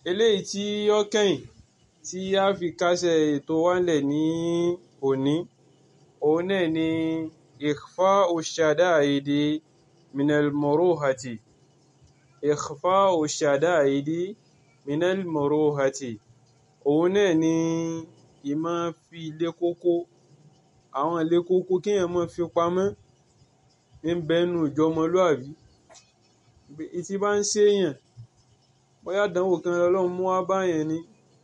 eléyìí tí ó kẹ́yìn tí a fi kásẹ̀ ètò wa ńlẹ̀ ní òní òun náà ni ikhfa'u shada'idi minal muruhati ikhfa'u shada'idi minal muruhati òun náà ni ìmọ̀ fi ilé kókó àwọn ilé kókó kéèyàn máa fi pamọ́ ń bẹ́nu ìjọmọlúàbí tí bá ń ṣèyàn bóyá àdánwò kan lọ́lọ́run mú wá báyẹn ni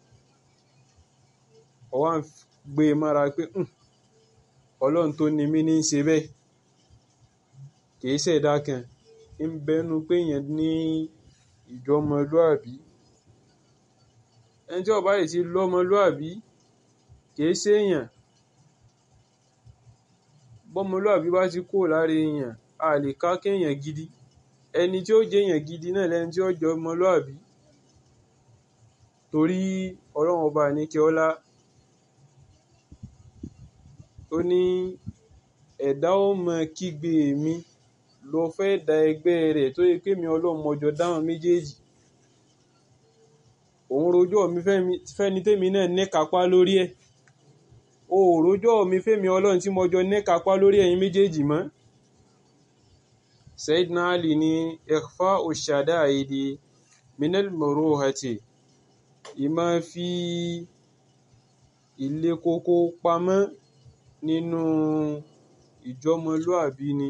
ó wá ń gbé e mára pé ọlọ́run tó ni mí ní í ṣe bẹ́ẹ̀ kìí ṣẹ̀dá kan ń bẹ́nu pé èèyàn ní ìjọmọlúàbí ẹni tí ó bá yìí ti lọ́mọlúàbí kìí ṣèyàn bọ́mọlúàbí bá ti kúrò lára èèyàn a lè ká kéèyàn gidi ẹni tí ó jẹ́ èèyàn gidi náà lẹni tí ó jẹ́ ọmọlúàbí torí ọlọ́run ọba àníkẹ́ ọlá ó ní ẹ̀dá ó mọ kígbe mi lọ fẹ́ da ẹgbẹ́ rẹ̀ tó yẹ pé mi ọlọ́run mọjọ dáhùn méjèèjì òun rojọ́ mi fẹ́ni tèmi náà níkapá lórí ẹ̀ o ò rojọ́ mi fẹ́mi ọlọ́run tí mọjọ níkapá lórí ẹ̀yin méjèèjì mọ́ Sayyidina Ali ní ikhfa'u shada'idi minal muruhati ìmọ̀ fi ilé kókó pamọ́ nínú ìjọmọlúàbí ni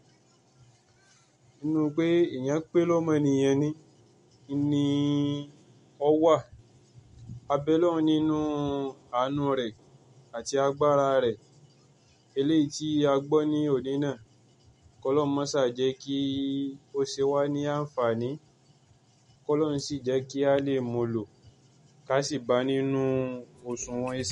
nínú pé èèyàn pé lọ́mọnìyàn ni ni ó wà abẹ́lọ́run nínú àánú rẹ̀ àti agbára rẹ̀ eléyìí tí a gbọ́ ní òní náà kọ́lọ́n mọ́sà jẹ́ kí ó ṣe wá ní àǹfààní kọ́lọ́n sì jẹ́ kí a lè mú lò ká sì bá nínú òṣùwọ̀n iṣẹ́